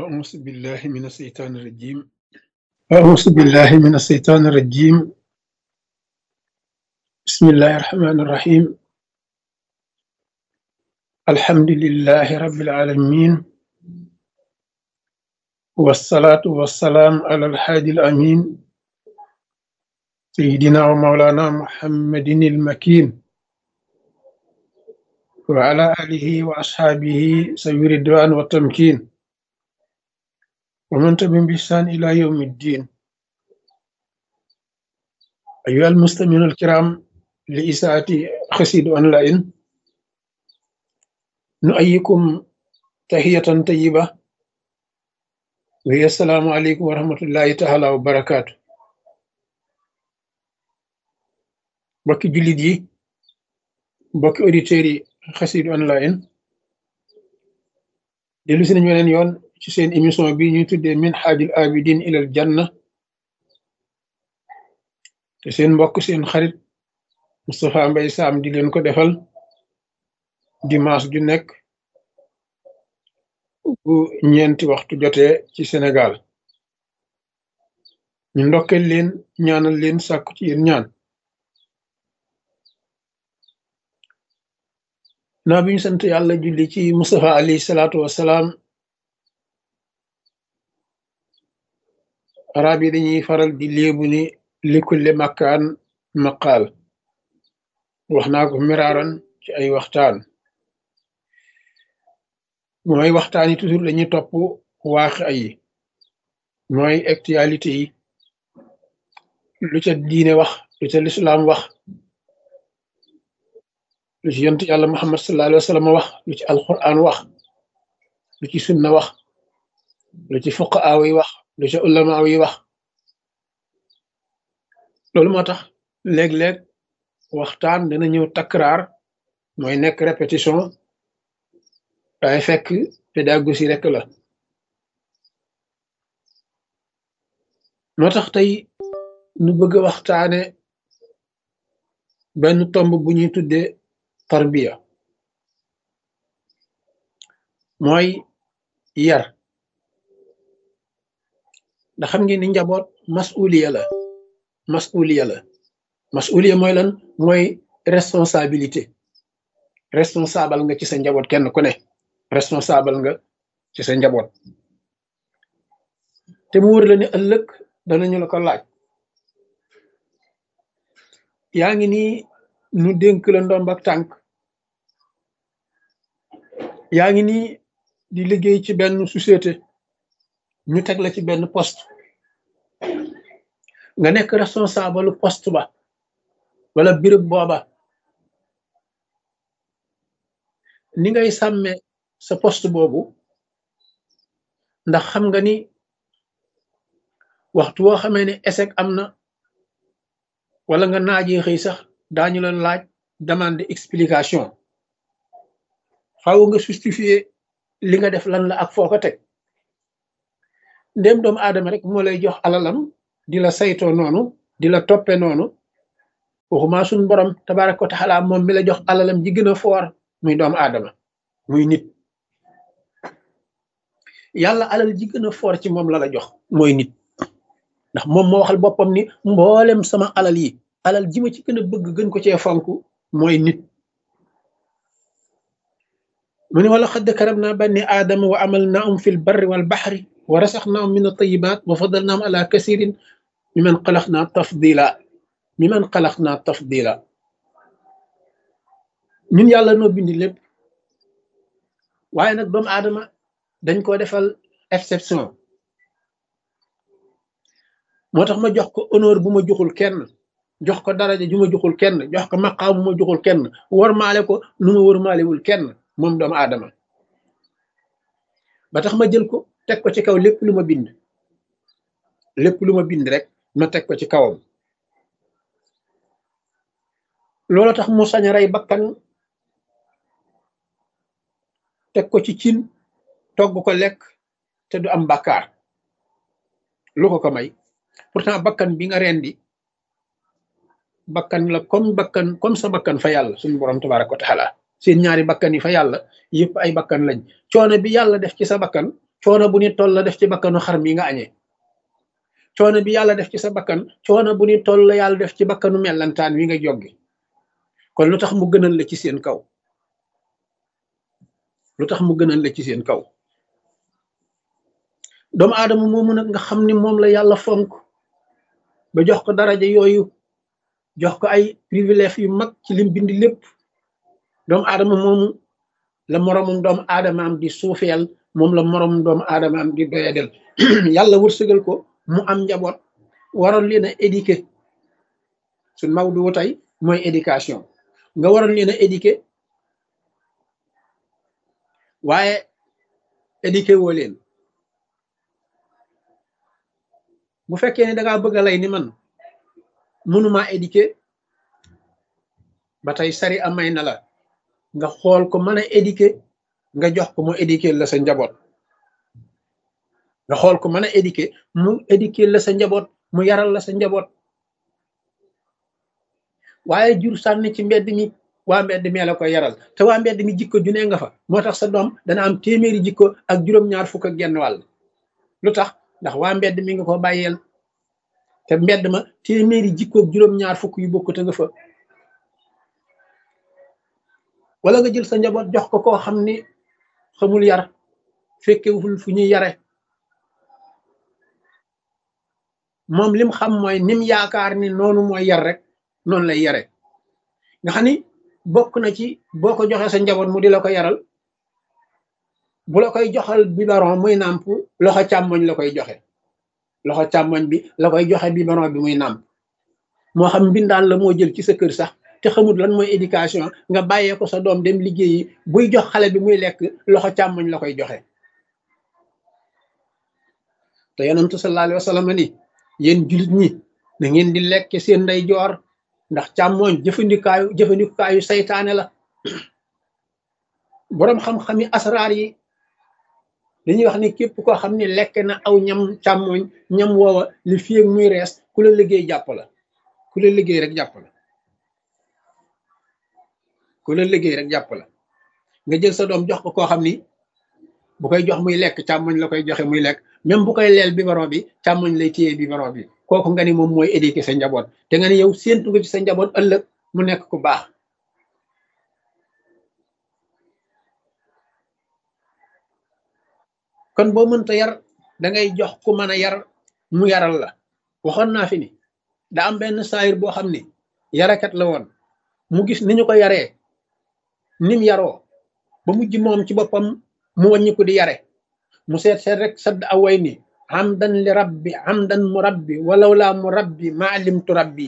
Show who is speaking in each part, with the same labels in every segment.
Speaker 1: أعوذ بالله من الشيطان الرجيم أعوذ بالله من الشيطان الرجيم بسم الله الرحمن الرحيم الحمد لله رب العالمين والصلاة والسلام على الحادي الأمين سيدنا ومولانا محمد المكين وعلى آله وأصحابه سوي الرضوان والتمكين ومن تبعهم بإحسان إلى يوم الدين أيها المستمعون الكرام لإساءة خسيد أونلاين نؤيكم تحية طيبة وهي السلام عليكم ورحمة الله تعالى وبركاته mbokki jullit yi mbokki auditeurs yi xasid online dellu si nañu weneen yoon ci seen émission bi ñuy tuddee min xaajul abidin ilal janna te seen mbokk seen xarit Moustapha Mbaye Sam di leen ko defal dimanche ju nekk bu ñeenti waxtu jotee ci Sénégal ñu ndokkeel leen ñaanal leen sàkku ci yéen ñaan naa bi ñu sant yàlla julli ci Mustafa alayhi salaatu wassalaam arab yi dañuy faral di léebu ni likulli makkaan maqaal wax naa ko miraaran ci ay waxtaan mooy waxtaan yi toujours dañuy topp waaxi ay mooy actualité yi lu ca diine wax lu ca lislaam wax lu ci yonent yàlla muhammad sallallahu alayhi wa sallam wax lu ci alquran wax lu ci sunna wax lu ci fuqaaw yi wax lu ci ulamaaw yi wax loolu moo tax léeg-léeg waxtaan dana ñëw takraar mooy nekk répétition waaye fekk pédagogie rek la moo tax tey nu bëgg a waxtaane benn tomb bu ñuy tuddee tarbiya mooy yar ndax xam ngeen ni njaboot masuliya la masuliya la masuliya mooy lan mooy responsabilité responsable nga ci sa njaboot kenn ku ne responsable nga ci sa njaboot te mu wër la ne ëllëg danañu la ko laaj yaa ngi nii nu dénk la ndomb ak tànk yaa ngi nii di liggéey ci benn société ñu teg la ci benn poste nga nekk responsable poste ba wala béréb booba ni ngay sàmme sa poste boobu ndax xam nga ni waxtu woo xamee ne échec am na wala nga naajee xëy sax daañu la laaj demande explication faaw nga justifier li nga def lan la ak foo ko teg ndéem doomu aadama rek moo lay jox alalam di la saytoo noonu di la toppe noonu waxuma suñ borom tabaraka wa taala moom mi la jox alalam ji gën a foor muy doomu aadama muy nit yàlla alal ji gën a foor ci moom la la jox mooy nit ndax moom moo waxal boppam ni mboolem sama alal yi alal ji ma ci gën a bëgg gën ko cee fonk mooy nit mu ne wala xadd karam naa banni aadama wa amal naahum fi l barri wal baxri wa rasax naahum min atayibat wa fadal naahum ala kasirin mi man xalax naa tafdila mi man xalax naa tafdila ñun yàlla noo bindi lépp waaye nag doomu aadama dañ ko defal exception moo tax ma jox ko honneur bu ma joxul kenn jox ko daraja ju ma joxul kenn jox ko maqaam bu ma joxul kenn warmaale ko nu ma warmaalewul kenn moom doomu aadama ba tax ma jël ko teg ko ci kaw lépp lu ma bind lépp lu ma bind rek ma teg ko ci kawam loolu tax mu sañ a rey bakkan teg ko ci cin togg ko lekk te du am bàkkaar lu ko ko may pourtant bakkan bi nga rendi bakkan la comme bakkan comme sa bakkan fa yàlla suñu borom tabaraka wa taala seen ñaari bakkan yi fa yàlla yëpp ay bakkan lañ coono bi yàlla def ci sa bakkan coono bu ni toll la def ci bakkanu xar mi nga añee coono bi yàlla def ci sa bakkan coono bu ni toll la yàlla def ci bakkanu mellantaan wi nga joggi kon lu tax mu gënal la ci seen kaw lu tax mu gënal la ci seen kaw doomu aadama moomu nag nga xam ni moom la yàlla fonk ba jox ko daraja yooyu jox ko ay privilège yu mag ci lim bindi lépp doomu aadama moomu la moroomum doomu aadamaam di suufeel moom la moroomum doomu aadamaam di doyadel yàlla wërsëgal ko mu am njaboot waroon leen a éduquer suñ mawdu tey mooy éducation nga waroon leen a éduquer waaye éduquer woo leen bu fekkee ne dangaa bëgg a lay ni man mënuma éduquer ba tey sari amay na la nga xool ko mën a éduquer nga jox ko mu éduquer la sa njaboot nga xool ko mën a éduquer mu éduquer la sa njaboot mu yaral la sa njaboot waaye jur sànni ci mbedd mi waa mbedd mi la koy yaral te waa mbedd mi jikko ju ne nga fa moo tax sa doom dana am téeméeri jikko ak juróom-ñaar fukk ak genn wàll lu tax ndax waa mbedd mi nga ko bàyyeel te mbedd ma téeméeri jikko ak juróom-ñaar fukk yu bokk te nga fa wala nga jël sa njaboot jox ko koo xam ni xamul yar fekkewul fu ñuy yare moom lim xam mooy nim yaakaar ni noonu mooy yar rek noonu lay yare nga xam ni bokk na ci boo ko joxee sa njaboot mu di la ko yaral bu la koy joxal biberon muy nàmp loxo càmmoñ la koy joxe loxo càmmoñ bi la koy joxe biberon bi muy nàmp moo xam mbindaan la moo jël ci sa kër sax te xamul lan mooy éducation nga bàyyee ko sa doom dem liggéeyi buy jox xale bi muy lekk loxo càmmoñ la koy joxe te yonentu sallallahu alayhi wa sallam ni yéen jullit ñi na ngeen di lekk seen ndey joor ndax càmmooñ jëfandikaayu jëfandikaayu saytaane la boroom xam-xami asraar yi dañuy wax ni képp koo xam ne lekk na aw ñam càmmooñ ñam woowa li fii muy rees ku la liggéey jàpp la ku la liggéey rek jàpp la ku la liggéey rek jàpp la nga jël sa doom jox ko koo xam ni bu koy jox muy lekk càmmoñ la koy joxe muy lekk même bu koy leel biberon bi càmmoñ lay téye biberon bi kooku nga ni moom mooy éduquer sa njaboot te nga ni yow séentu nga ci sa njaboot ëllëg mu nekk ku baax kon boo mënta yar da ngay jox ku mën a yar mu yaral la waxoon naa fi ni da am benn saayir boo xam ni yarakat la woon mu gis ni ñu ko yaree nim yaroo ba mujj moom ci boppam mu wàññi ko di yare mu seet seet rek sadd away ni hamdan li rabbi hamdan mu rabbi walaw laa mu rabbi ma alimtu rabbi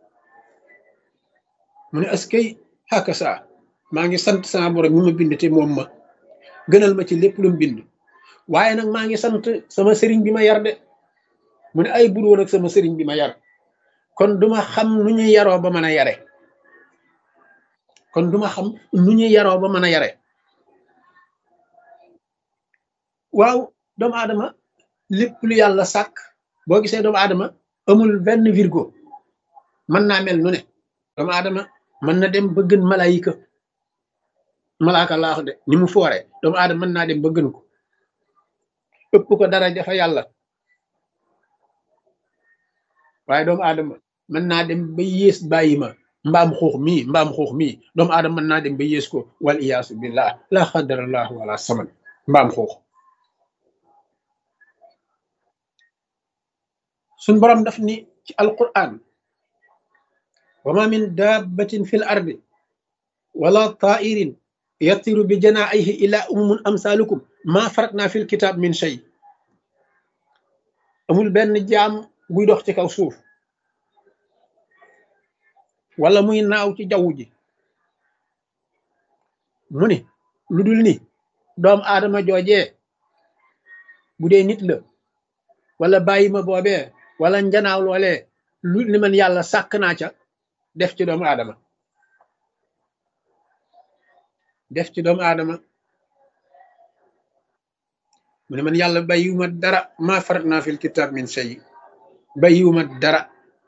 Speaker 1: mu ne askay xàkka saa maa ngi sant sama borom mi ma bind te moom ma gënal ma ci lépp lu mu bind waaye nag maa ngi sant sama sëriñ bi ma yar de mu ne ay bur woon ak sama sëriñ bi ma yar kon duma xam nu ñuy yaroo ba mën a yare kon duma xam nu ñuy yaroo ba mën a yare waaw doomu aadama lépp lu yàlla sàkk boo gisee doomu aadama amul benn virgo mën naa mel nu ne doomu aadama mën na dem ba gën malaayika malaaka laax de ni mu foore doomu aadama mën naa dem ba gën ko ëpp ko dara jafa yàlla waaye doomu aadama mën naa dem ba yées bàyyi ma mbaam xuux mii mbaam xuux mii doomu aadama mën naa dem ba yées ko wal iyaasu billah la xadarallahu wala saman mbaam xuux suñ boroom daf ni ci alquran wa ma min dabbatin fi l ardi wala tairin yatiru bi janaahihi ila umumun amsalukum ma faratna fi l kitab min shay amul benn jaam buy dox ci kaw suuf wala muy naaw ci jaww ji mu ni lu dul ni doom aadama joojee bu dee nit la wala bàyyi ma boobee wala njanaaw loolee lu li man yàlla sàkk naa ca def ci doomu aadama def ci doomu aadama mu ne man yàlla bàyyiwuma dara ma farat naa fil kitab min shay bàyyiwuma dara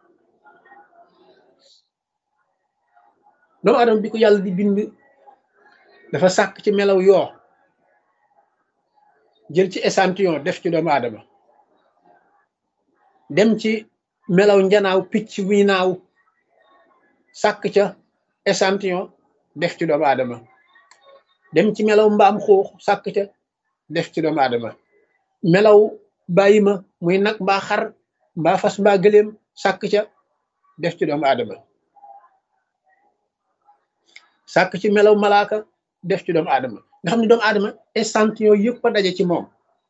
Speaker 1: doomu aadama bi ko yàlla di bind dafa sàkk ci melaw yoo jël ci échantillon def ci doomu aadama dem ci melaw njanaaw picc muy naaw sàkk ca échantillon def ci doomu aadama dem ci melaw mbaam xuux sàkk ca def ci doomu aadama melaw bàyyi ma muy nag mbaa xar mbaa fas mbaa gëléem sàkk ca def ci doomu aadama sàkk ci melaw malaaka def ci doomu aadama nga xam ne doomu aadama échantillon yëpp a daje ci moom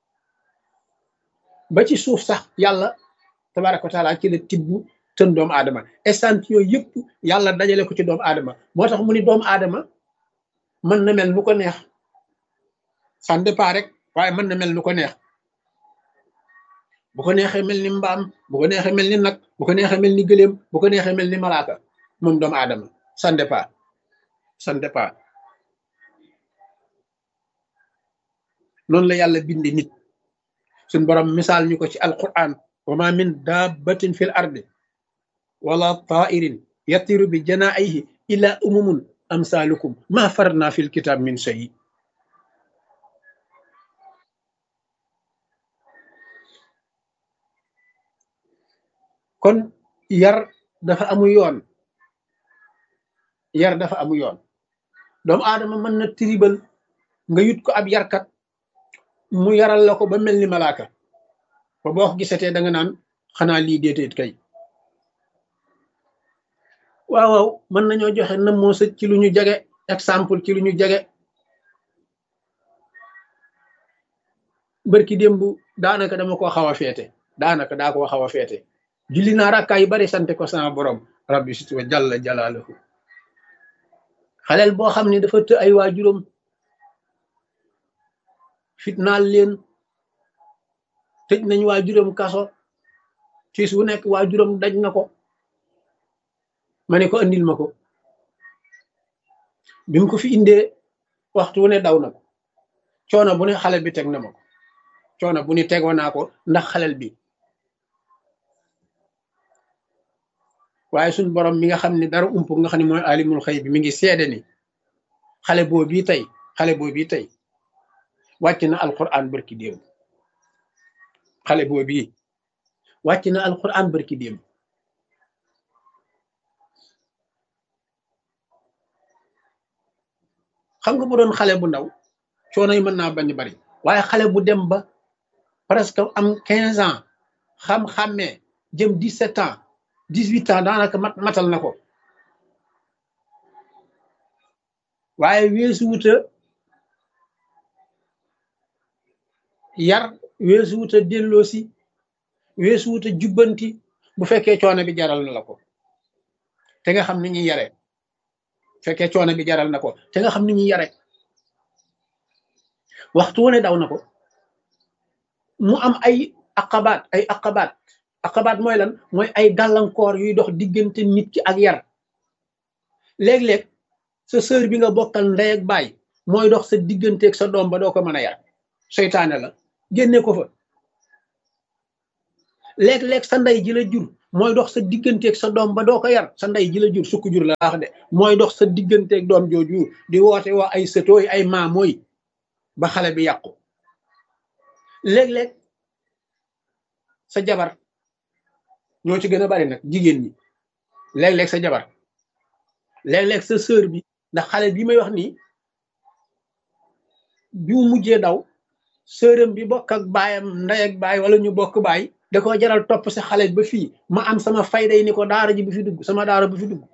Speaker 1: ba ci suuf sax yàlla tabaraka wa taala ci la tibb tën doomu aadama échantillon yëpp yàlla dajale ko ci doomu aadama moo tax mu ni doomu aadama mën na mel nu ko neex ça dépend rek waaye mën na mel nu ko neex bu ko neexee mel ni mbaam bu ko neexee mel ni nag bu ko neexee mel ni gëléem bu ko neexee mel ni malaaka moom doomu aadama ça dépend ça dépend noonu la yàlla bindi nit suñ borom misaal ñu ko ci alquran wa ma min dabbatin fil ardi wala tairin yatiru bi janaayihi illa umumun amsalukum ma farna fil kitab min shay kon yar dafa amu yoon yar dafa amu yoon doomu aadama mën na tribal nga yut ko ab yarkat mu yaral la ko ba mel ni malaaka ba boo ko gisatee da nga naan xanaa lii déeteet kay waaw waaw mën nañoo joxe na moo sëj ci lu ñu jege exemple ci lu ñu jege bërki démb daanaka dama ko xaw a feete daanaka daa koo xaw a feete julli naa rakkaa yu bari sante ko sama borom rabbi sit wa jalla jalaaluhu xaleel boo xam ne dafa të ay waajuram fitnaal leen tëj nañ waajuram kaso tiis wu nekk waajuram daj na ko ma ne ko andil ma ko bi mu ko fi indee waxtu wu ne daw na ko coono bu ne xale bi teg na ma ko coono bu ne tegoo naa ko ndax xalel bi waaye suñ borom mi nga xam ne dara ump nga xam ne mooy alimul xëy bi mi ngi seede ni xale boo bii tey xale boo bii tey wàcc na alquran barki démb xale boo bii wàcc na alquran barki démb xam nga bu doon xale bu ndaw coono yi mën naa bañ bari waaye xale bu dem ba presque am quinze ans xam-xàmmee jëm dix-sept ans dix-huit ans daanaka mat matal na ko waaye weesu wuta yar weesu wuta delloosi weesu wuta jubbanti bu fekkee coono bi jaral na la ko te nga xam ni ñuy yare fekkee coono bi jaral na ko te nga xam ni ñuy yare waxtu wu ne daw na ko mu am ay aqabaat ay aqabaat aqabaat mooy lan mooy ay gàllankoor yuy dox diggante nit ki ak yar léeg-léeg sa sœur bi nga bokkal ndey ak baay mooy dox sa digganteeg sa doom ba doo ko mën a yar seytaane la génne ko fa léeg-léeg sa ndey ji la jur mooy dox sa digganteeg sa doom ba doo ko yar sa ndey ji la jur sukk jur la wax de mooy dox sa digganteeg doom jooju di woote waa ay sëtooy ay maamooy ba xale bi yàqu léeg-léeg sa jabar ñoo ci gën a bari nag jigéen ñi léeg-léeg sa jabar léeg-léeg sa sœur bi ndax xale bi may wax nii bi mu mujjee daw sëram bi bokk ak baayam ndey ak baay wala ñu bokk baay da ko jaral topp sa xale ba fii ma am sama fayda yi ni ko daara ji bu fi dugg sama daara bu fi dugg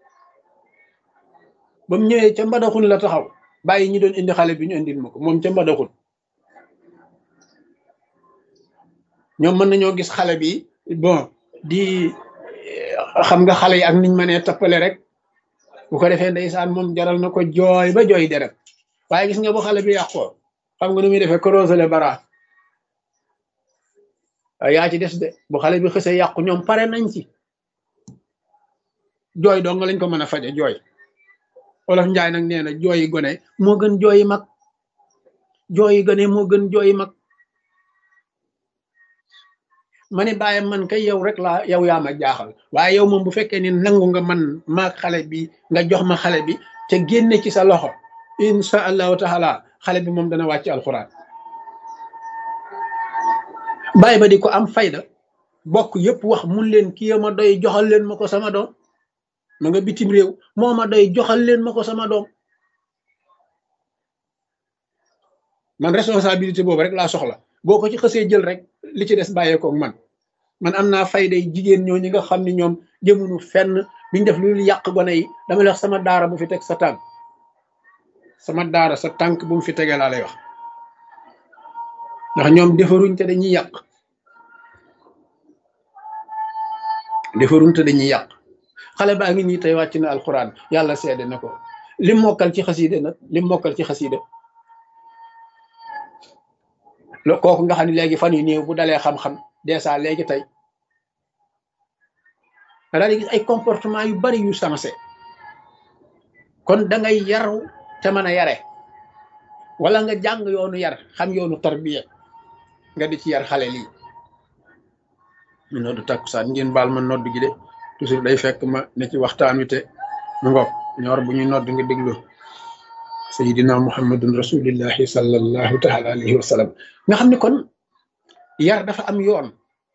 Speaker 1: ba mu ñëwee ca mbadaxun la taxaw bàyyi ñi doon indi xale bi ñu indil ma ko moom ca mbadaxun ñoom mën nañoo gis xale bi bon di xam nga xale yi ak niñ mënee toppale rek bu ko defee ndeysaan moom jaral na ko jooy ba jooy deret waaye gis nga bu xale bi yàqoo xam nga nu muy defee corosele bara yaa ci des de bu xale bi xësee yàqu ñoom pare nañ ci jooy dong lañ ko mën a faje jooy olof njaay nag nee na jooyi gone moo gën jooyi mag jooyi gone moo gën jooyi mag ma ne bàyyi man kay yow rek laa yow yaa ma jaaxal waaye yow moom bu fekkee ni nangu nga man maag xale bi nga jox ma xale bi te génne ci sa loxo insha allahu taala xale bi moom dana wàcc alxuraan bàyyi ba di ko am fayda bokk yépp wax mun leen kii ma doy joxal leen ma ko sama doom ma nga bitim réew moo ma doy joxal leen ma ko sama doom man responsabilité boobu rek laa soxla boo ko ci xësee jël rek li ci des bàyyeekoo man man am naa fayday jigéen ñoo ñi nga xam ne ñoom jëmunu fenn biñ def lu yàq gone yi dama lay wax sama daara bu fi teg sa tànk sama daara sa tànk bu mu fi tegee laa lay wax ndax ñoom defaruñ te dañuy yàq defaruñ te dañuy yàq xale baa ngi nii tey wàcc na alxuraan yàlla seede na ko lim mokkal ci xasiide nag lim mokkal ci xasiide lo kooku nga xam ne léegi fan yu néew bu dalee xam-xam dèjà léegi tey nga daal di gis ay comportement yu bari yu sensé kon da ngay yaru te mën a yare wala nga jàng yoonu yar xam yoonu tarbiya nga di ci yar xale lii mu noddu takkusaan ngeen baal ma nodd gi de toujours day fekk ma ne ci waxtaan wi te mu ngoog ñor bu ñuy nodd nga déglu sayidina muhammadun rasulillahi sallallahu taala alayhi wa sallam nga xam ne kon yar dafa am yoon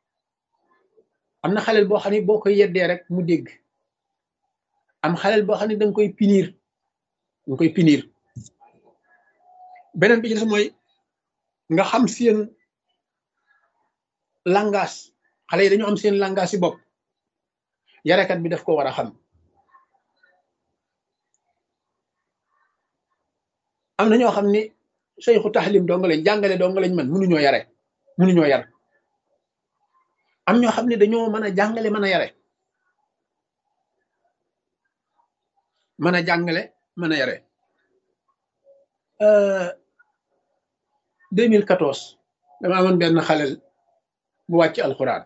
Speaker 1: am na xaleel boo xam ne boo koy yeddee rek mu dégg am xaleel boo xam ne danga koy pinir danga koy pinir beneen bi ci des mooy nga xam seen langage xale yi dañoo am seen langage si bopp yarekat bi daf ko war a xam am na ñoo xam ni seyxu taxlim dong lañ jàngale dong lañ man mënuñoo yare mënuñoo yar am ñoo xam ne dañoo mën a jàngale mën a yare mën a jàngale mën a yare 2014 dama amoon benn xalel bu wàcc alxuraan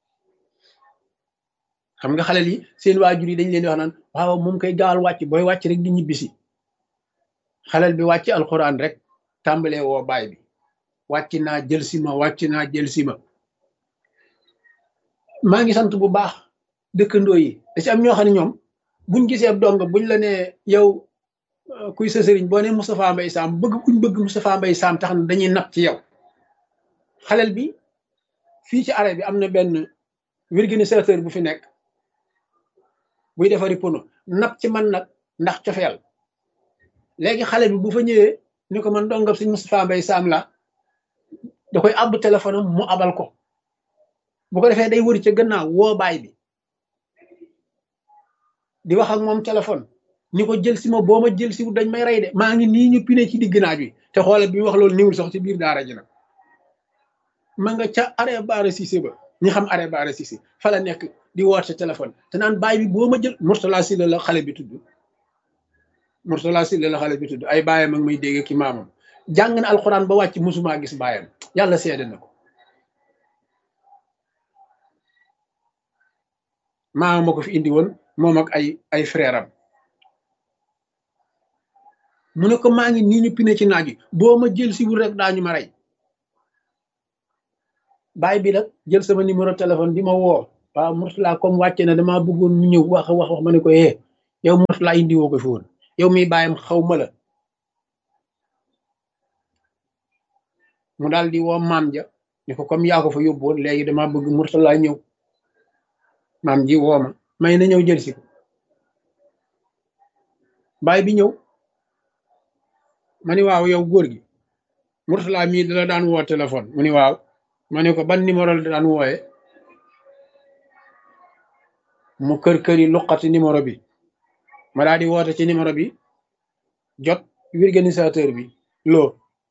Speaker 1: xam nga xalel yi seen waajur yi dañ leen di wax naan waaw moom koy gaawal wàcc booy wàcc rek di ñibbisi xalel bi wàcc alxuraan rek tàmbalee woo baay bi wàcc naa jël si ma wàcc naa jël si ma maa ngi sant bu baax dëkkandoo yi da ci am ñoo xam ne ñoom buñ gisee ab dong buñ la nee yow kuy sa sëriñ boo ne Moustapha Mbaye Sam bëgg kuñ bëgg Moustapha Mbaye Sam tax na dañuy napp ci yow xalel bi fii ci arrêt bi am na benn organisateur bu fi nekk buy defari pono napp ci man nag ndax cofeel léegi xale bi bu fa ñëwee ni ko man dongab sëñ Moustapha Mbaye Sam la da koy àbb téléphone am mu abal ko bu ko defee day wëri ca gannaaw woo baay bi di wax ak moom téléphone ni ko jël si ma boo ma jël si wu dañ may rey de maa ngi nii ñu pine ci digg naaj wi te xoolal bi mu wax loolu niwul sax ci biir daara ji nag ma nga ca arrêt baara Cissé ba ñi xam arrêt baara Cissé fa la nekk di woote téléphone te naan baay bi boo ma jël Mourtala Sylla la xale bi tudd Mourtala Sylla la xale bi tudd ay baayam ak may dégg ki maamam jàng na alxuraan ba wàcc musumaa gis baayam yàlla seede na ko maama ma ko fi indi woon moom ak ay ay frère am mu ne ko maa ngi nii ñu pine ci naaj wi boo ma jël si wul rek daañu ma rey baay bi nag jël sama numéro téléphone di ma woo waaw Mourtala comme wàcce na damaa bëggoon mu ñëw wax wax wax ma ne ko eh yow Mourtala indi woo ko fi woon yow miy bàyyam xaw ma la mu daal di woo maam ja ne ko comme yaa ko fa yóbbu woon léegi damaa bëgg Mourtala ñëw maam ji woo ma may na ñëw jël si ko baay bi ñëw ma ni waaw yow góor gi Mourtala mii dala daan woo téléphone mu ni waaw ma ne ko ban numéro la daan wooye mu kër kër yi luqati numéro bi ma daal di woote ci numéro bi jot organisateur bi loo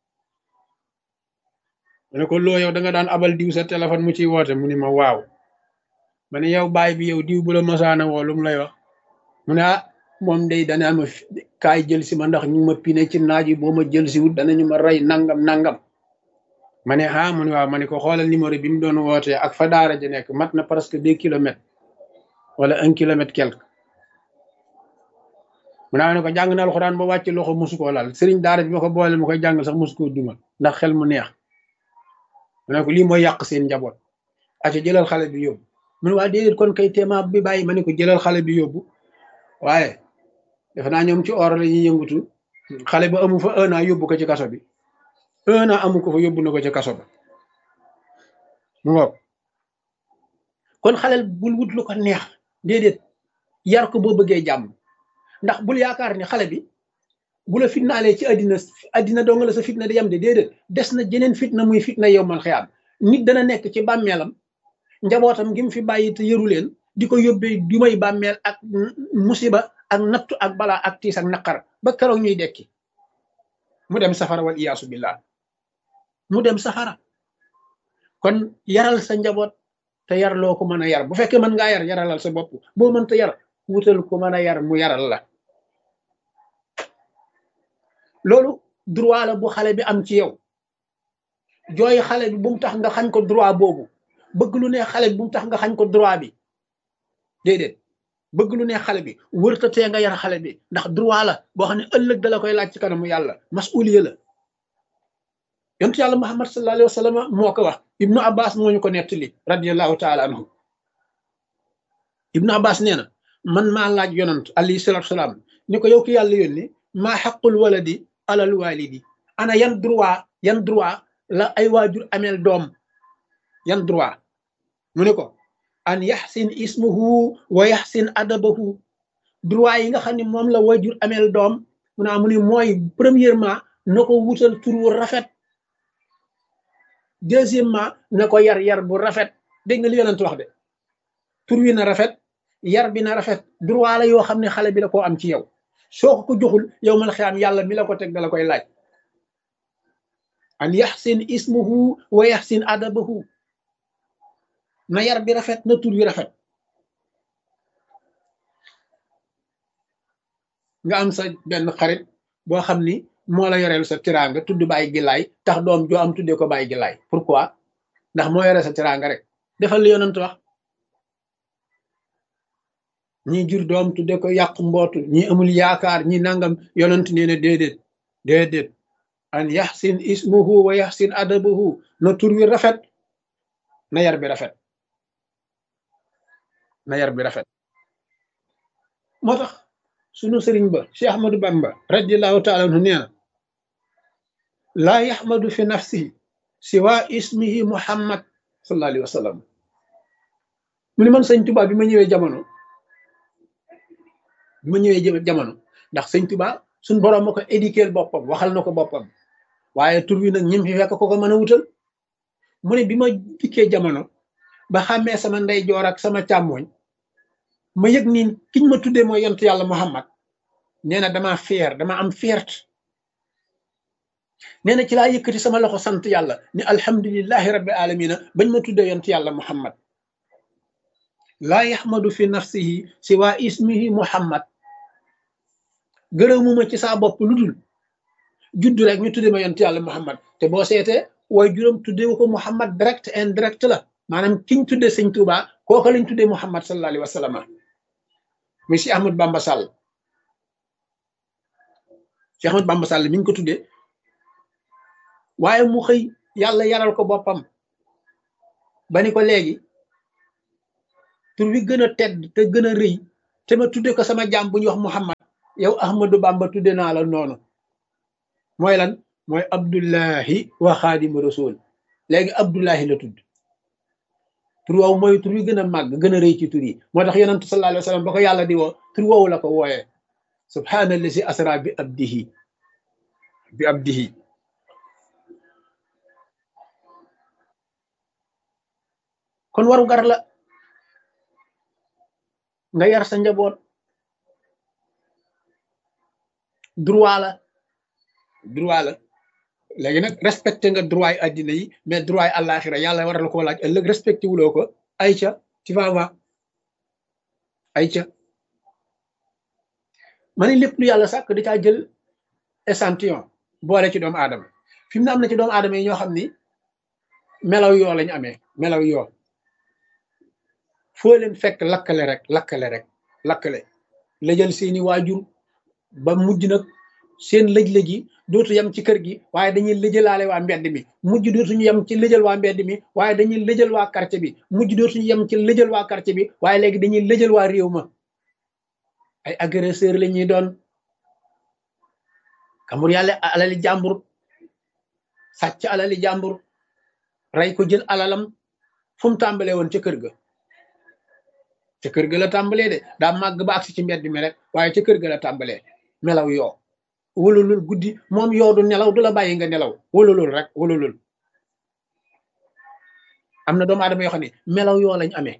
Speaker 1: ma ne ko loo yow da nga daan abal diw sa téléphone mu ciy woote mu ni ma waaw ma ne yow baay bi yow diw bu la masaana woo lu mu lay wax mu ne ah moom day dana ma kaay jël si ma ndax ñu ma pine ci naaj yi boo ma jël si wut danañu ma rey nangam nangam ma ne ah mu ne waaw ma ne ko xoolal numéro bi mu doon wootee ak fa daara ji nekk mat na presque deux kilomètres wala un kilomètre quelque mu naa ne ko jàng na alxuraan ba wàcc loxo mosu koo laal sëriñ daara bi ma ko boole ma koy jàngal sax mosu koo dumal ndax xel mu neex mu ne ko lii mooy yàq seen njaboot aca jëlal xale bi yóbbu mu ne waa déedéet kon kay téema bi bàyyi ma ne ko jëlal xale bi yóbbu waaye defe naa ñoom ci or la ñuy yëngutu xale ba amu fa un an yóbbu ko ci kaso bi un an amu ko fa yóbbu na ko ci kaso ba mu ngoog kon xaleel bul wut lu ko neex déedéet yar ko boo bëggee jàmm ndax bul yaakaar ni xale bi bu la fitnaalee ci àddina àddina dong la sa fitna di yam de déedéet des na jeneen fitna muy fitna yow man xiyaam nit dana nekk ci bàmmeelam njabootam gi mu fi bàyyi te yëru leen di ko yóbbee du may bàmmeel ak musiba ak nattu ak balaa ak tiis ak naqar ba keroog ñuy dekki mu dem safara wal iyaasu billah mu dem safara kon yaral sa njaboot te yar loo ko mën a yar bu fekkee mën ngaa yar yaralal sa bopp boo mënta yar wutal ko mën a yar mu yaral la loolu droit la bu xale bi am ci yow jooy xale bi bu mu tax nga xañ ko droit boobu bëgg lu ne xale bi bu mu tax nga xañ ko droit bi déedéet bëgg lu ne xale bi wërta tee nga yar xale bi ndax droit la boo xam ne ëllëg dala koy laaj ci kanamu yàlla masuliya la yontu yàlla muhammad sallallahu alayhi wa sallam moo ko wax ibnu abbas moo ñu ko nettali radiallahu taala anhu ibnu abbas nee na man maa laaj yonant alayhi salatu salaam ni ko yow ki yàlla yónni maa xaqul waladi alal walidi ana yan droit yan droit la ay waajur ameel doom yan droit mu ne ko an yaxsin ismuhu wa yaxsin adabahu droit yi nga xam ne moom la waajur ameel doom mu naa mu ne mooy premièrement na ko wutal tur wu rafet deuxièmement na ko yar yar bu rafet dégg nga li yonent wax de tur wi na rafet yar bi na rafet droit la yoo xam ne xale bi la koo am ci yow soo ko ko joxul yow mal xiyaam yàlla mi la ko teg dala koy laaj an yaxsin ismuhu wa yaxsin adabahu na yar bi rafet na tur wi rafet nga am sa benn xarit boo xam ni moo la yoreel sa tiraanga tudd bàyyi gilaay tax doom joo am tuddee ko bàyyi gilaay pourquoi ndax moo yore sa tiraanga rek defal li yonent wax ñi jur doom tudde ko yàq mbootu ñi amul yaakaar ñi nangam yonent nee na déedéet déedéet an yaxsin ismuhu wa yaxsin adabuhu na tur wi rafet na yar bi rafet na yar bi rafet moo tax sunu sëriñ ba Cheikh Ahmadou Bamba radiallahu taala anhu nee na laa yaxmadu fi nafsihi siwa ismihi muhammad sallallahu alayhi wa sallam mu ni man sëñ Tuubaa bi ma ñëwee jamono bi ma ñëwee jamono ndax sëñ Tuubaa suñ boroom ma ko éduquer boppam waxal na ko boppam waaye tur wi nag ñim fi fekk ko ko mën a wutal mu ne bi ma dikkee jamono ba xàmmee sama ndeyjoor ak sama càmmooñ ma yëg ni kiñ ma tuddee mooy yontu yàlla muhammad nee na dama fier dama am fierté nee na ci laa yëkkati sama loxo sant yàlla ni alhamdulillahi rabbi alamina bañ ma tuddee yontu yàlla muhammad laa yaxmadu fi nafsihi siwa ismihi muhammad gërëmuma ci saa bopp lu dul juddu rek ñu tuddee ma yontu yàlla muhammad te boo seetee waaye juróom tuddee ko muhammad direct indirect la maanaam kiñ tuddee sëñ Tuubaa kooka lañ tuddee muhammad sallallahu alayhi wa sallam muy si Ahmad Bamba Sall si Ahmad Bamba Sall mi ñu ko tuddee waaye mu xëy yàlla yaral ko boppam ba ni ko léegi tur wi gën a tedd te gën a rëy te ma tudde ko sama jaam bu ñuy wax muhammad yow Ahmadu Bamba tudde naa la noonu mooy lan mooy abdullahi wa xaadimu rasul léegi abdullahi la tudd tur woowu mooy tur wi gën a màgg gën a rëy ci tur yi moo tax yonentu sallallahu alayhi wa sallam ba ko yàlla di woo tur woowu la ko wooyee subhaanallazi asra bi abdihi bi abdihi kon waru gar la nga yar sa njaboot droit la droit la léegi nag respecté nga droit yi addina yi mais droit yi àllaaxira yàlla war la koo laaj ëllëg respecté wuloo ko ayca ci va va ayca ma ne lépp lu yàlla sàkk di caa jël échantillon boole ci doomu aadama fi mu ne am na ci doomu aadama yi ñoo xam ni melaw yoo lañu amee melaw yoo foo leen fekk lakkale rek lakkale rek lakkale la jël seeni waajur ba mujj nag seen lëj-lëj yi dootu yem ci kër gi waaye dañuy lëjalaale waa mbedd mi mujj dootuñu yem ci lëjal waa mbedd mi waaye dañuy lëjal waa quartier bi mujj dootuñu yem ci lëjal waa quartier bi waaye léegi dañuy lëjal waa réew ma ay agresseur la ñuy doon kamur yàlla alali jàmbur sàcc alali jàmbur rey ko jël alalam fu mu tàmbalee woon ca kër ga ca kër ga la tàmbalee de daa màgg ba agsi ci mbedd mi rek waaye ca kër ga la tàmbalee melaw yoo wululul guddi moom yoo du nelaw du la bàyyi nga nelaw wululul rek wululul am na doomu aadama yoo xam ne melaw yoo lañ amee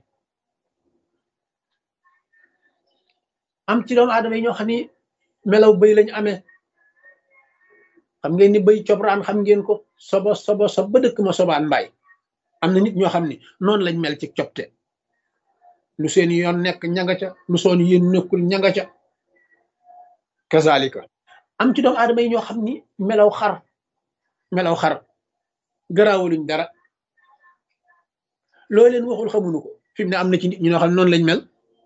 Speaker 1: am ci doomu aadama yi ñoo xam ni melaw bëy lañ amee xam ngeen ni bëy cobraan xam ngeen ko sobo sobo sob ba dëkk ma sobaan mbaay am na nit ñoo xam ni noonu lañ mel ci copte lu seen yoon nekk ñanga ca lu soon yéen nekkul ñanga ca kazalika am ci doomu aadama yi ñoo xam ni melaw xar melaw xar garaawuluñ dara loo leen waxul xamuñu ko fi mu ne am na ci nit ñi ñoo xam ne noonu lañ mel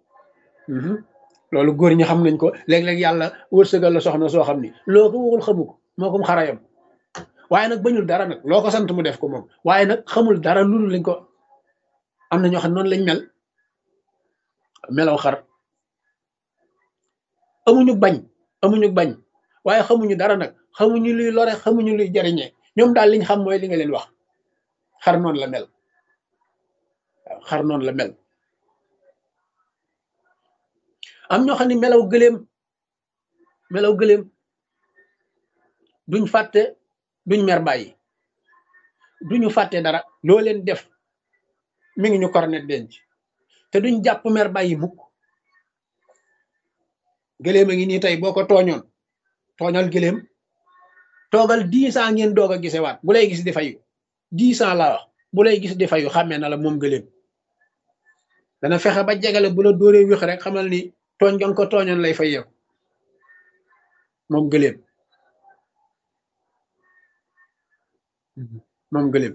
Speaker 1: loolu góor ñi xam nañ ko léeg-léeg yàlla wërsëgal la soxna soo xam ni loo ko waxul xamu ko moo kom xarayam waaye nag bañul dara nag loo ko sant mu def ko moom waaye nag xamul dara loolu lañ ko am na ñoo xam ne noonu lañ mel melaw xar amuñu bañ amuñu bañ waaye xamuñu dara nag xamuñu luy lore xamuñu luy jariñee ñoom daal liñ xam mooy li nga leen wax xar noonu la mel waaw xar noonu la mel am ñoo xam ne melaw gëléem melaw gëléem duñ fàtte duñ mer bàyyi duñu fàtte dara loo leen def mi ngi ñu kornet denc te duñ jàpp mer bàyyi mukk gëléem a ngi nii tey boo ko tooñoon tooñal gëléem toogal dix ans ngeen doog a gisewaat bu lay gis di fayu dix ans laa wax bu lay gis di fayu xàmmee na la moom gëléem dana fexe ba jegale bu la dóoree wéx rek xamal ni tooñ nga ko tooñoon lay fay yow moom gëléem moom gëléem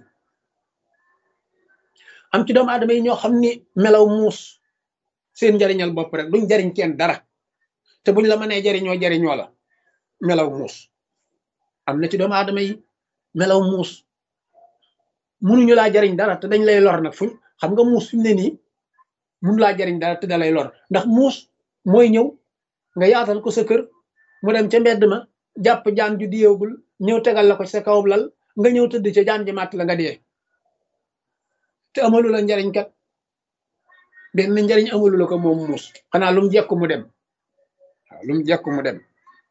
Speaker 1: am ci doomu aadama yi ñoo xam ni melaw muus seen njariñal bopp rek duñ jariñ kenn dara te buñ la mënee jariñoo jariñoo la melaw muus am na ci doomu aadama yi melaw muus munuñu laa jariñ dara te dañ lay lor nag fuñ xam nga muus fi mu ne nii mun laa jariñ dara te da lay lor ndax muus mooy ñëw nga yaatal ko sa kër mu dem ca mbedd ma jàpp jaan ju diyeegul ñëw tegal la ko sa kaw lal nga ñëw tëdd ca jaan ji màtt la nga dee te amalu la njariñ kat benn njariñ amalu la ko moom muus xanaa lu mu jekku mu dem waaw lu mu jekku mu dem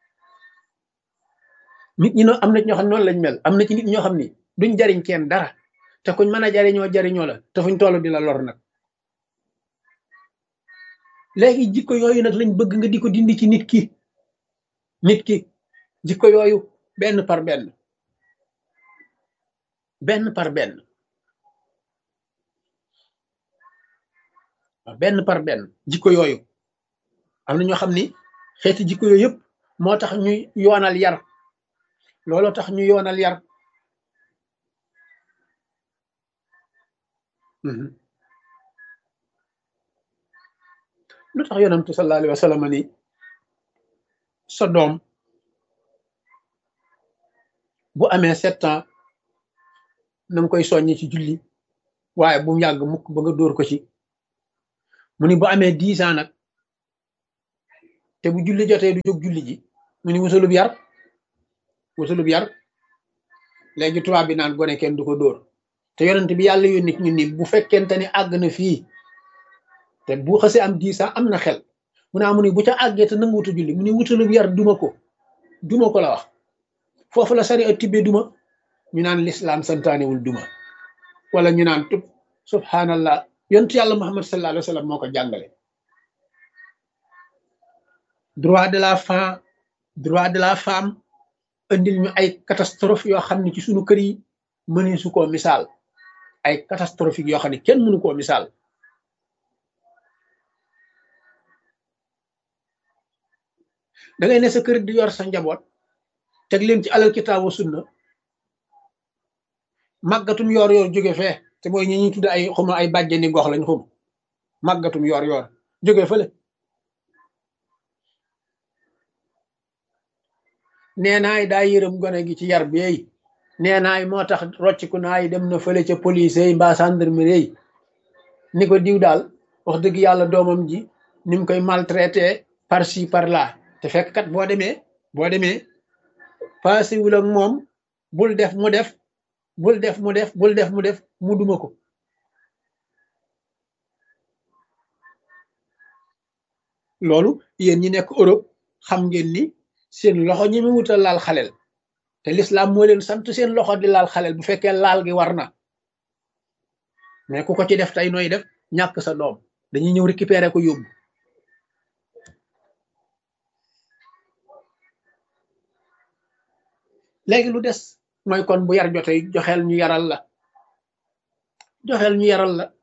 Speaker 1: nit ñi no am na ci ñoo xam ne noonu lañ mel am na ci nit ñoo xam ni duñ jariñ kenn dara te kuñ mën a jariñoo jariñoo la te fuñ toll di la lor nag léegi jikko yooyu nag lañ bëgg nga di ko dindi ci nit ki nit ki jikko yooyu benn par benn benn par benn benn par benn jikko yooyu am na ñoo xam ni xeeti jikko yooyu yëpp moo tax ñuy yoonal yar looloo tax ñu yoonal yar lu tax yonantu sallallahu alayhi wa sallam ni sa doom bu amee sept ans na nga koy soññi ci julli waaye bu mu yàgg mukk ba nga dóor ko ci mu ni bu amee dix ans nag te bu julli jotee du jóg julli ji mu ni wutalub yar wutalub yar léegi tubaab bi naan gone kenn du ko dóor te yonent bi yàlla yónni ñu ni bu fekkente ni àgg na fii te bu xasee am dix ans am na xel mu naa mu ni bu ca àggee te nangu wuta julli mu ni wutalub yar duma ko duma ko la wax foofu la sari a tibbe duma ñu naan lislaam santaanewul duma wala ñu naan tub subhanallah yontu yàlla muhammad sallallahu alayhi wa sallam moo ko jàngale droit de la femme droit de la femme indil ñu ay catastrophe yoo xam ne ci suñu kër yi mëni su koo misaal ay catastrophique yoo xam ne kenn mënu koo misaal da ngay ne sa kër di yor sa njaboot teg leen ci alal kitaabu sunna màggatum yoor yoor jóge fee te mooy ñi ñuy tudde ay xuma ay bàjjeni gox lañ xum màggatum yoor yoor jóge fële nee naay daa yërëm gone gi ci yar beey nee naay moo tax rocciku naay dem na fële ca police yi mbaa gendarmerie yi ni ko diw daal wax dëgg yàlla doomam ji ni mu koy maltraité par ci par là te fekk kat boo demee boo demee passé wul ak moom bul def mu def bul def mu def bul def mu def mu duma ko loolu yéen ñi nekk Europe xam ngeen ni seen loxo ñi mu wutal laal xaleel te l'islam moo leen sant seen loxo di laal xaleel bu fekkee laal gi war na mais ku ko ci def tey nooy def ñàkk sa doom dañuy ñëw récupérer ko yóbbu léegi lu des mooy kon bu yar jotee joxeel ñu yaral la joxeel ñu yaral la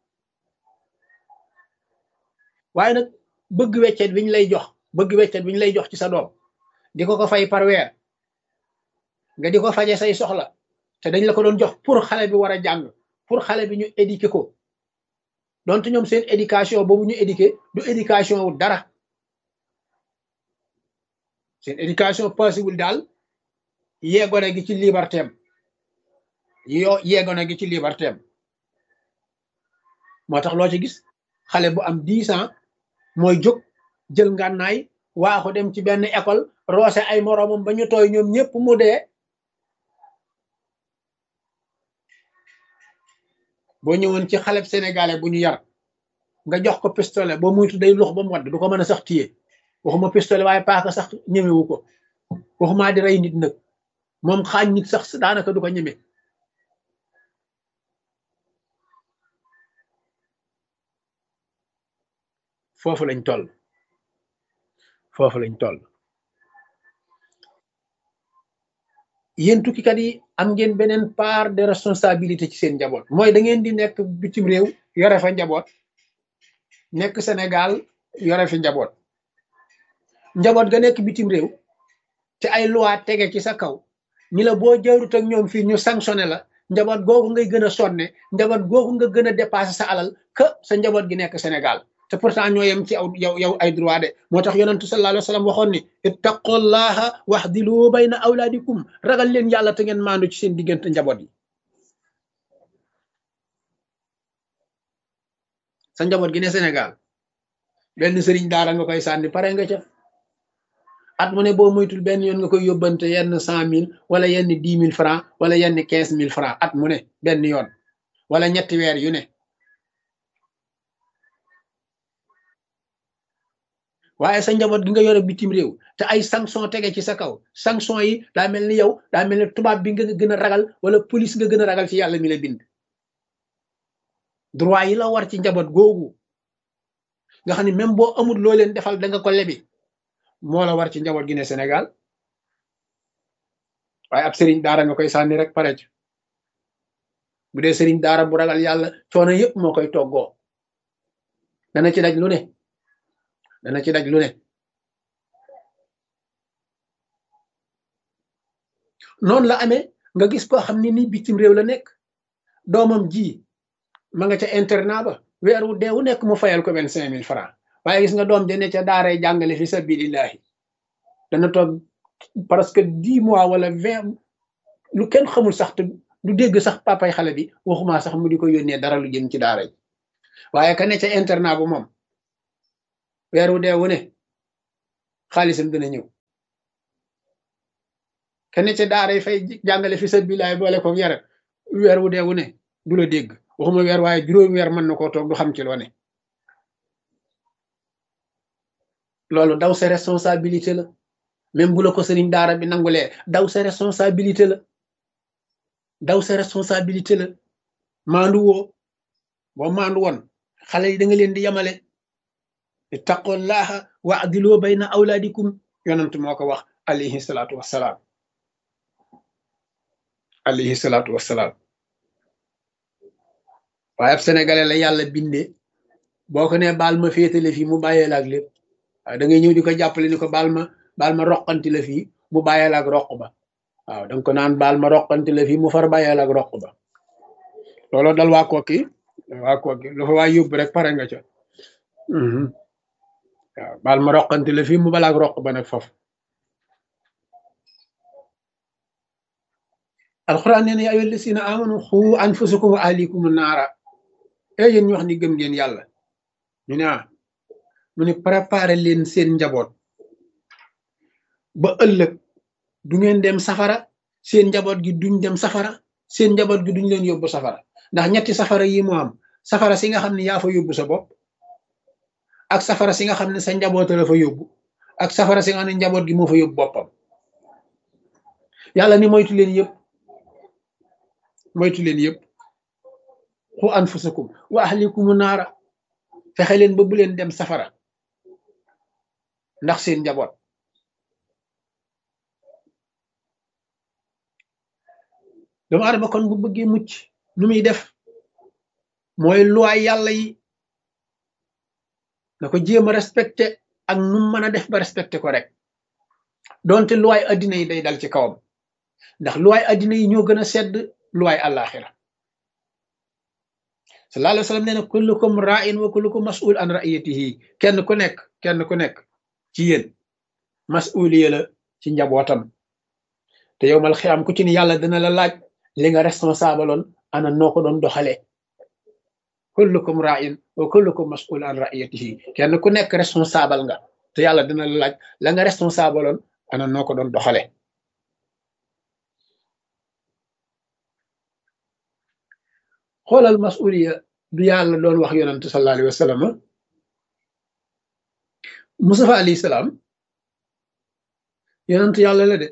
Speaker 1: waaye nag bëgg weccet bi ñu lay jox bëgg weccet bi ñu lay jox ci sa doom di ko ko fay par weer nga di ko faje say soxla te dañ la ko doon jox pour xale bi war a jàng pour xale bi ñu éduquer ko donte ñoom seen éducation boobu ñu éduquer du éducation wu dara seen éducation possible daal yeegone gi ci liberté am yoo yeegone gi ci liberté am moo tax loo ci gis xale bu am dix ans mooy jóg jël ngànnaay waa ko dem ci benn école roose ay moroomam ba ñu tooy ñoom ñëpp mu dee boo ñëwoon ci xaleb sénégalais bu ñu yar nga jox ko pistolet boo muytu day lux ba mu wadd du ko mën a sax téye waxuma pistolet waaye paaka sax ñemewu ko waxumaa di rey nit nag moom xaañ nit sax daanaka du ko ñeme foofu lañ toll foofu lañ toll yéen tukkikat yi am ngeen beneen part de responsabilité ci seen njaboot mooy da ngeen di nekk bitim réew yore fa njaboot nekk Sénégal yore fi njaboot njaboot ga nekk bitim réew te ay loi tege ci sa kaw ni la boo jarut ak ñoom fii ñu sanctionné la njaboot googu ngay gën a sonne njaboot googu nga gën a dépassé sa alal que sa njaboot gi nekk Sénégal te pourtant ñoo yem ci aw yow yow ay droit de moo tax yonentu sallallahu alayhi wa sallam waxoon ni ittaqullaha waxdilu bayna awlaadikum ragal leen yàlla te ngeen maandu ci seen diggante njaboot yi sa njaboot gi ne Sénégal benn sëriñ daara nga koy sànni pare nga ca at mu ne boo moytul benn yoon nga koy yóbbante yenn cent mille wala yenn dix mille francs wala yenn quinze mille francs at mu ne benn yoon wala ñetti weer yu ne waaye sa njaboot gi nga yore bitim réew te ay sanction tege ci sa kaw sanction yi daa mel ni yow daa mel ni tubaab bi nga gën a ragal wala police nga gën a ragal ci yàlla mi la bind droit yi la war ci njaboot googu nga xam ne même boo amul loo leen defal da nga ko lebi moo la war ci njaboot gi ne Sénégal waaye ab sëriñ daara nga koy sànni rek pare ci bu dee sëriñ daara bu ragal yàlla coono yëpp moo koy toggoo dana ci daj lu ne dana ci daj lu ne noonu la amee nga gis koo xam ne ni bitim réew la nekk doomam ji ma nga ca internat ba weer wu dee wu nekk mu fayal ko vingt cinq mille francs waaye gis nga doom ja ne ca daaray jàngale fi sabilillahi dana toog presque dix mois wala vingt lu kenn xamul sax te du dégg sax papay xale bi waxuma sax mu di ko yónnee dara lu jëm ci daara ji waaye ka ne ca internat bu moom weer wu dee wu ne xaalisam dina ñëw ka ne ca daara yi fay jàngale fi sabilillahi boole ko yare weer wu dee wu ne du la dégg waxuma weer waaye juróomi weer mën na koo toog du xam ci loo ne loolu daw sa responsabilité la même bu la ko sëriñ daara bi nangulee daw sa responsabilité la daw sa responsabilité la maandu woo boo maandu woon xale yi da nga leen di yemale ittaqullaha wa adiloo bayna awlaadikum yonent moo ko wax alayhi salaatu wassalaam alayhi salaatu wassalaam waaye ab sénégalais la yàlla bindee boo ko nee baal ma féetale fii mu bàyyee la ak lépp waaw da ngay ñëw di ko jàppale ni ko baal ma baal ma roqanti la fii mu bàyyee la ak roq ba waaw da nga ko naan baal ma roqanti la fii mu far bàyyee la ak roq ba looloo dal waa kooki waa kooki lu fa waa yóbbu rek pare nga ca waaw baal ma roqanti la fii mu bala ak roq ba nag foofu alxuraan nee na yaa ayyuhal lazina amanu xu anfusakum wa ahlikum naara e yéen ñu wax ni gëm ngeen yàlla ñu ne ah mu ne préparer leen seen njaboot ba ëllëg du ngeen dem safara seen njaboot gi duñ dem safara seen njaboot gi duñ leen yóbbu safara ndax ñetti safara yi mu am safara si nga xam ne yaa fa yóbbu sa bopp ak safara si nga xam ne sa njaboot la fa yóbbu ak safara si nga xam ne njaboot gi moo fa yóbbu boppam yàlla ni moytu leen yëpp moytu leen yëpp xu anfusakum wa ahlikumu naara fexe leen ba bu leen dem safara ndax seen njaboot doomu adama kon bu bëggee mucc nu muy def mooy luwaay yàlla yi na ko jéem a respecté ak nu mën a def ba respecté ko rek donte luwaay addina yi day dal ci kawam ndax luwaay addina yi ñoo gën a sedd luwaay àllaaxira sallallahu alayhi wa sallam nee na kullukum ra'in wa kullukum mas'ul an ra'iyatihi kenn ku nekk kenn ku nekk ci yéen mas'uliya la ci njabootam te yow mal xiyaam ku ci ni yàlla dina la laaj li nga responsable oon ana noo ko doon doxalee kullukum ra'in wa kullukum mas'ul an ra'iyatihi kenn ku nekk responsable nga te yàlla dina la laaj la nga responsable oon ana noo ko doon doxalee xoolal masuliya du yàlla doon wax yonante sallallahu alayhi wa sallam Mustafa alayhi salaam yonante yàlla la de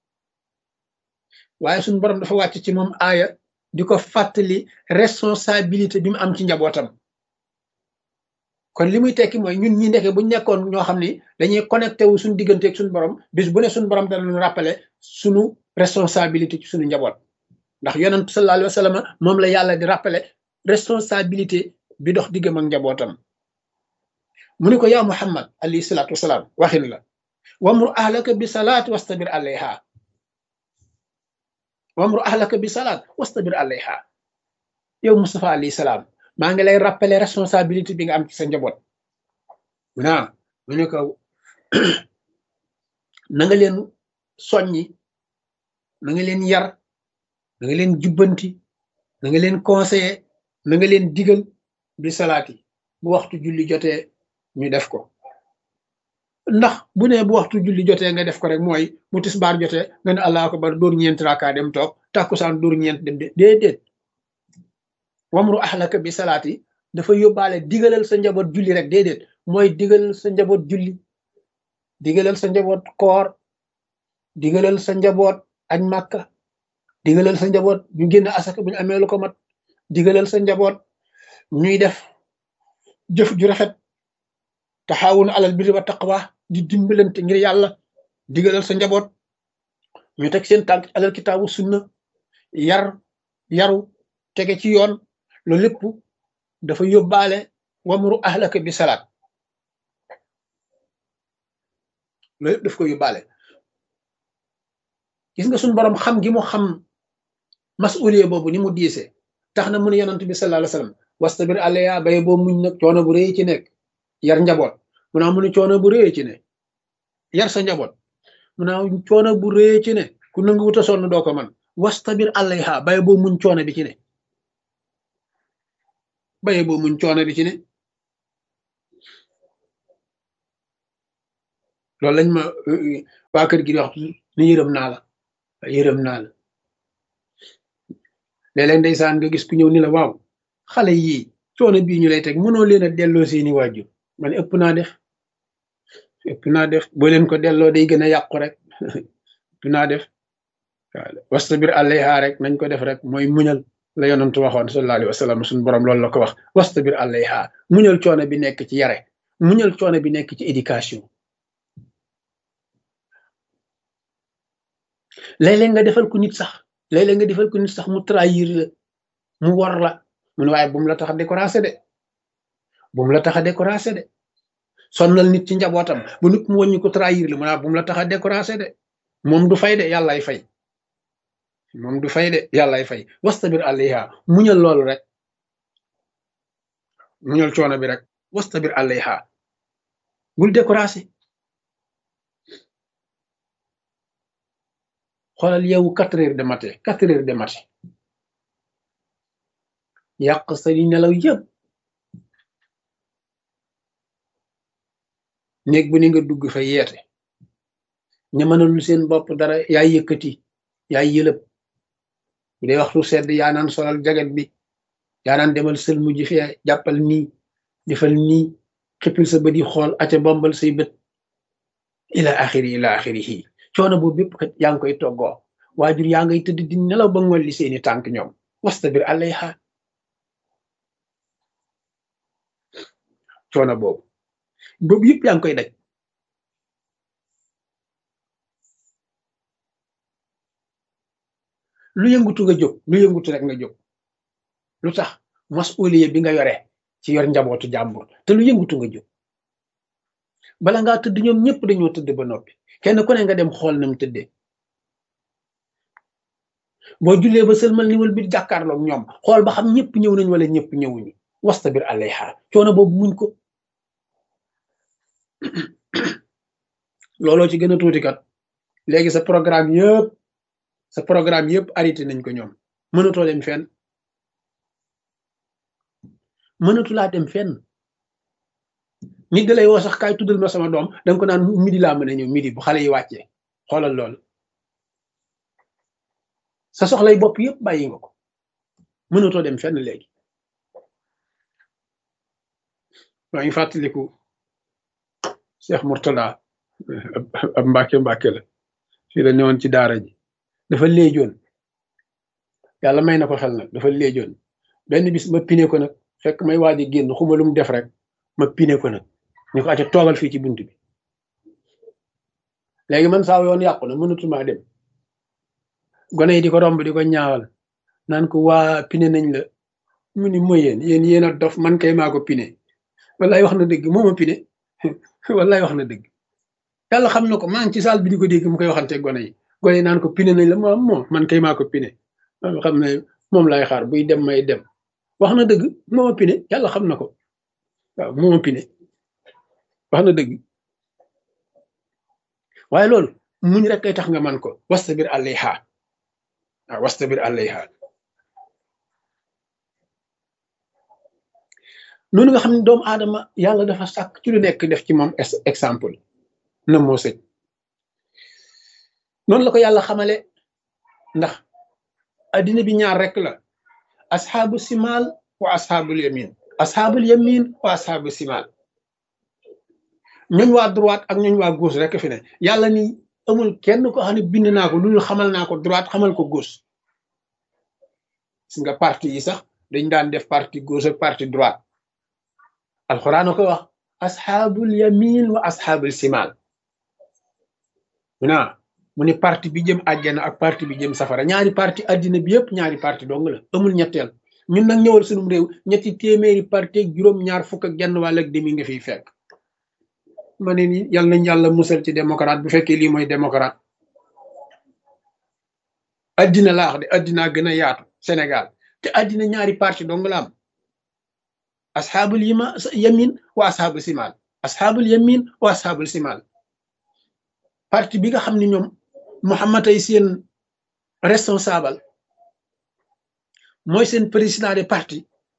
Speaker 1: waaye suñu borom dafa wàcc ci moom aaya di ko fàttali responsabilité bi mu am ci njabootam kon li muy tekki mooy ñun ñi ndeke bu nekkoon ñoo xam ni dañuy connecté wu suñu diggante ak suñu borom bis bu ne suñu borom dana ñu rappeler suñu responsabilité ci suñu njaboot ndax yonent sallallahu alayhi wa sallam moom la yàlla di rappeler responsabilité bi dox diggam ak njabootam mu ni ko yaa muhammad alayhi salaatu wasalaam waxin la wamru ahlaka bi salaat wastabir alayha wamru ahlaka bi salaat wastabir alayha yow Mustafa alayhi salaam maa ngi lay rappeler responsabilité bi nga am ci sa njaboot naa mu ne ko na nga leen soññi na nga leen yar na nga leen jubbanti na nga leen conseiller na nga leen digal bi salaati bu waxtu julli jotee ñu def ko ndax bu ne bu waxtu julli jotee nga def ko rek mooy bu tisbaar jotee nga ne allahu akbar dóor ñeent raaka dem toog tàkkusaan dóor ñeent dem de déedéet wamru ahlaka bi salaati dafa yóbbaale digalal sa njaboot julli rek déedéet mooy digalal sa njaboot julli digalal sa njaboot koor digalal sa njaboot añ màkka digalal sa njaboot ñu génn asaka bu ñu amee lu ko mat digalal sa njaboot ñuy def jëf ju rafet taxaawun alal birri wa taqwa di dimbalante ngir yàlla digalal sa njaboot ñu teg seen tànk alal kitaabu sunna yar yaru tege ci yoon loolu lépp dafa yóbbaale wamru ahlaka bi salaat loolu lépp daf ko yóbbaale gis nga suñu borom xam gi mu xam masuliye boobu ni mu diise tax na mu ne yonent bi sallallahu alayhi wasallam wastabir alayha bay boo muñ nag coono bu rëy ci nekk yar njaboot mu naa mu ne coono bu rëy ci ne yar sa njaboot mu naa coono bu rëy ci ne ku nangu wuta sonn doo ko man wastabir alayha bay boo muñ coono bi ci ne bay boo muñ coono bi ci ne loolu lañ ma waa kër gi di wax ni yërëm naa la yërëm naa la léeg-léeg ndeysaan nga gis ku ñëw ni la waaw xale yii coono bii ñu lay teg mënoo leen a delloo seeni waajur man ëpp naa def ëpp naa def boo leen ko delloo day gën a yàqu rek ëpp naa def waaw wastabir alayha rek nañ ko def rek mooy muñal la yonantu waxoon sallallahu alayhi wa sallam suñu borom loolu la ko wax wastabir alayha muñal coono bi nekk ci yare muñal coono bi nekk ci éducation léeg-léeg nga defal ko nit sax léeg-léeg nga defal ko nit sax mu trahir la mu war la mu ne waaye bu mu la tax a découragé de bu mu la tax a découragé de sonnal nit ci njabootam ba nit mu wàññi ko trahir la mu ne bu mu la tax a découragé de moom du fay de yàllaay fay moom du fay de yàllaay fay wastabir alayha muñal loolu rek muñal coono bi rek wastabir alayha bul découragé xoolal yow quatre heures de matin quatre heures de matin yàq sa di nelaw yëpp néeg bu ni nga dugg fa yeete ña mënalul seen bopp dara yaay yëkkati yaay yëlëb bu dee waxtu sedd yaa naan solal jaget bi yaa naan demal sël mujj fee jàppal nii defal nii xippil sa bët yi xool aca bombal say bët ila axiri ila axirihi coono boobu bépp kat yaa ngi koy toggoo waajur yaa ngay tëdd di nelaw ba ngolli seeni tànk ñoom wastabir alayha coono boobu boobu yëpp yaa ngi koy daj lu yëngutu nga jóg lu yëngutu rek nga jóg lu tax masuliye bi nga yore ci yor njabootu jàmbur te lu yëngutu nga jóg bala ngaa tëdd ñoom ñëpp dañoo tëdd ba noppi kenn ku ne nga dem xool na mu tëddee boo jullee ba sëlmal niwal bi jàkkaarloog ñoom xool ba xam ñëpp ñëw nañ wala ñëpp ñëwuñu wastabir alayha coono boobu muñ ko looloo ci gën a tuuti kat léegi sa programme yëpp sa programme yëpp arrêté nañ ko ñoom mënatoo dem fenn mënatu laa dem fenn nit da lay woo sax kaay tuddal ma sama doom danga ko naan midi laa mën a ñëw midi bu xale yi wàccee xoolal loolu sa soxlay bopp yëpp bàyyi nga ko mënatoo dem fenn léegi maa ngi fàttaliku Cheikh Mourtada ab mbàkke mbàkke la fii la newoon ci daara ji dafa léejoon yàlla may na ko xel nag dafa léejoon benn bis ma pine ko nag fekk may waaj a génn xuma lu mu def rek ma pine ko nag ñu ko acca toogal fii ci bunt bi léegi man saa yoon yàqu na mënatuma dem gone yi di ko romb di ko ñaawal naan ko waa pine nañ la mu ni mooy yéen yéen yéen a dof man kay maa ko pine wallaay wax na dëgg moo ma pine wallaay wax na dëgg yàlla xam na ko maa ngi ci saal bi di ko dégg mu koy waxante gone yi gone yi naan ko pine nañ la moom moom man kay maa ko pine xam ne moom lay xaar buy dem may dem wax na dëgg moo ma pine yàlla xam na ko waaw moo ma pine wax na dëgg waaye loolu muñ rek kay tax nga man ko wastabir alayha waaw wastabir alayha noonu nga xam ne doomu aadama yàlla dafa sàkk ci lu nekk def ci moom exemple na moo sëñ noonu la ko yàlla xamale ndax addina bi ñaar rek la asxaabu simaal wa asxaabul yamin asxaabul yamin wa asxaabu simaal ñooñ waa droite ak ñooñ waa gauche rek fi ne yàlla ni amul kenn ko xam ne bind naa ko loolu xamal naa ko droite xamal ko gauche gis nga parti yi sax dañ daan def parti gauche ak parti droite alxuraan ko wax asxaabul yamin wa asxaabul simaal mu naa mu ne parti bi jëm àjjana ak parti bi jëm safara ñaari parti àddina bi yëpp ñaari parti dong la amul ñetteel ñun nag ñëwal sunum réew ñetti téeméeri parti ak juróom ñaar fukk ak genn wàll ak demi nga fiy fekk ma ne ni yal nañ yàlla musal ci démocrate bu fekkee lii mooy démocrate addina laax de addinaa gën a yaatu Sénégal te addina ñaari parti dong la am asxaabul yima yamin wa asxaabul simaal asxaabul yamin wa asxaabul simaal parti bi nga xam ne ñoom Muhammad ay seen responsable mooy seen président de parti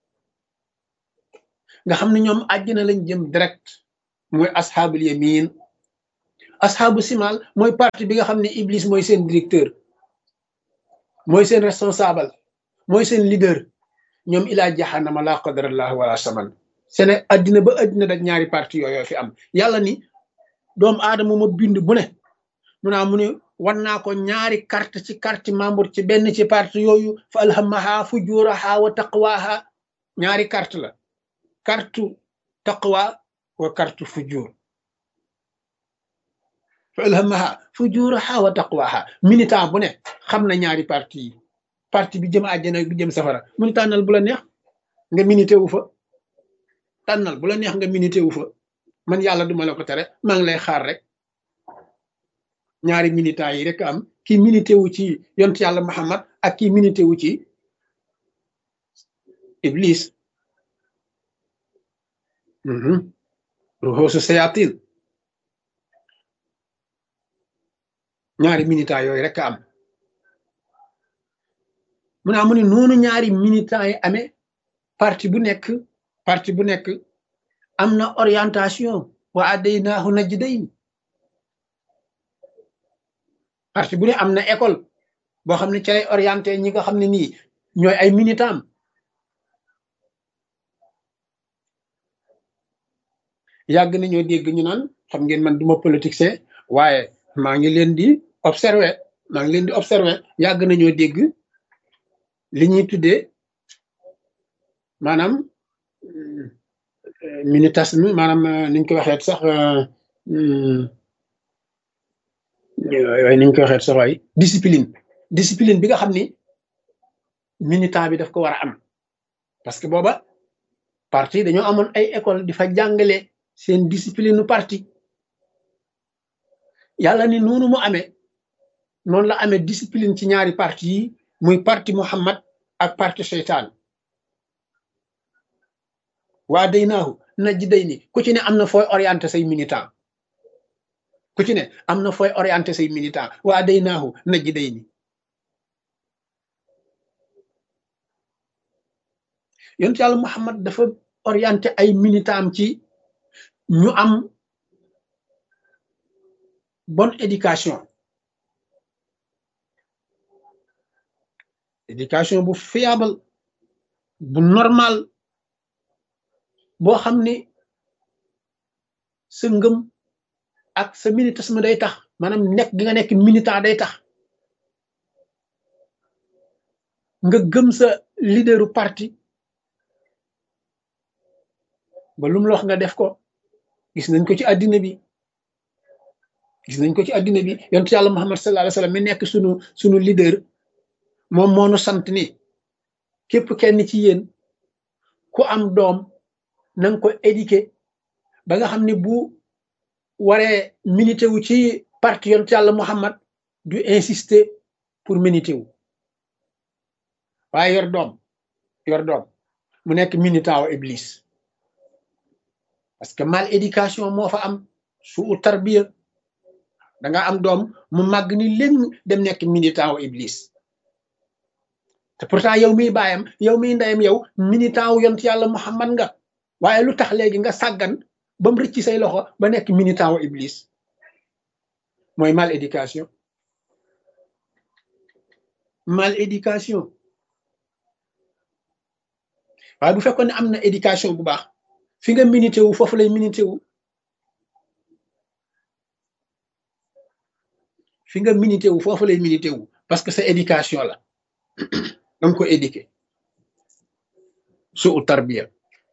Speaker 1: nga xam ne ñoom àjjana lañ jëm direct mooy asxaabul yamin asxaabu simaal mooy parti bi nga xam ne Iblis mooy seen directeur mooy seen responsable mooy seen leader ñoom ilaa jaxanama laa qadarallah wala saman sene addina ba addina da ñaari parti yooyu fi am yàlla ni doomu aadama ma bind bu ne mu naa mu ne wan naa ko ñaari carte ci carte membre ci benn ci parti yooyu fa alhamaha fujuraha wa taqwaha ñaari carte la carte taqwa wa carte fujur fa alhamaha fujuraha wa taqwaha militant bu ne xam na ñaari parti yi parti bi jëm àjjana bi jëm safara mu ni tànnal bu la neex nga minité wu fa tànnal bu la neex nga minité wu fa man yàlla duma la ko tere maa ngi lay xaar rek ñaari militants yi rek am kii minité wu ci yont yàlla Muhammad ak kii minité wu ci Iblis ruxoosu sayatin ñaari militants yooyu rek am mu naa mu ne noonu ñaari militants yi amee parti bu nekk parti bu nekk am na orientation wa adaynaahu najdayn parti bu ne am na école boo xam ne ci lay orienté ñi nga xam ne nii ñooy ay militant yàgg nañoo dégg ñu naan xam ngeen man duma politicien waaye maa ngi leen di observer maa ngi leen di observer yàgg nañoo dégg li ñuy tuddee maanaam militantisme maanaam niñ ko waxeet sax waaye niñ ko waxeet sax waay discipline discipline bi nga xam ni militant bi daf ko war a am parce que booba parti dañoo amoon ay école di fa jàngale seen discipline parti yàlla ni noonu mu amee noonu la amee discipline ci ñaari parti yi muy parti Muhammad ak parti seytaan waa day naahu najji day ni ku ci ne am na fooy orienté say militant ku ci ne am na fooy orienté say militant waa day naahu najji day ni yonent yàlla Muhammad dafa orienté ay militant am ci ñu am bonne éducation éducation bu fiable bu normal boo xam ni sa ngëm ak sa militantisme day tax maanaam nekk gi nga nekk militant day tax nga gëm sa leaderu parti ba lu mu la wax nga def ko gis nañ ko ci àddina bi gis nañ ko ci àddina bi yontu yàlla Muhammad sallallahu alayhi wasallam mi nekk sunu sunu leader moom moo nu sant ni képp kenn ci yéen ku am doom na nga ko éduquer ba nga xam ne bu waree milité wu ci parti yontu yàlla Muhammad du insister pour milité wu waaye yor doom yor doom mu nekk militant wa iblis parce que mal éducation moo fa am su u tarbiya da nga am doom mu màgg ni léegi dem nekk militant wu iblis te pourtant yow miy baayam yow miy ndeyam yow militant wu yont yàlla muhammad nga waaye lu tax léegi nga sàggan ba mu rëcc say loxo ba nekk militant wu iblis mooy mal éducation mal éducation waaye bu fekkoon ne am na éducation bu baax fi nga minité wu foofu lay minité wu fi nga minité wu foofu lay minité wu parce que sa éducation la danga ko éduqué su u tarbiya